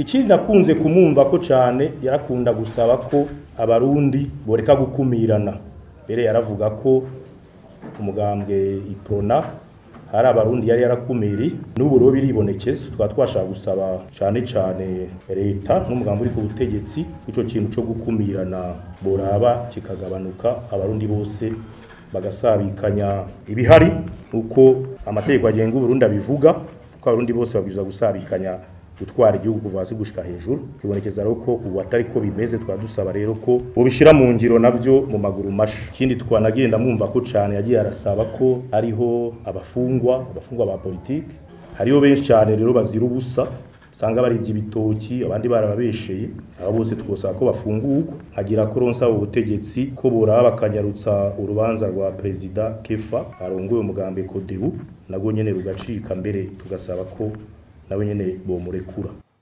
ikindi nakunze kumwumva ko cane yarakunda gusaba ko abarundi boreka gukumirana mbere yaravuga ko umugambwe iprona hari abarundi yari yarakumiri n'ubu rero biribonekeza twaba twashaka gusaba cane cane leta n'umugambi uri ku butegetsi ico kintu co gukumirana boraba kikagabanuka abarundi bose bagasabikanya ibihari uko amategeko agenga uburundi abivuga ko abarundi bose babwirizwa gusabikanya gutwara igihugu kuva hasi gushika hejuru bibonekeza rero ko ubu atari ko bimeze twaba dusaba rero ko bobishira mu ngiro navyo mu maguru masha ikindi twanagenda mwumva ko cane yagiye arasaba ko hariho abafungwa abafungwa ba politike hariho benshi cyane rero bazira ubusa usanga baribye ibitoki abandi barababesheye abo bose twosaba ko bafungurwa hagira ko ronsa ubutegetsi ko boraba bakanyarutsa urubanza rwa perezida kefa arongoye umugambi kodebu nabwo nyene rugacika mbere tugasaba ko nawe nyene bomurekura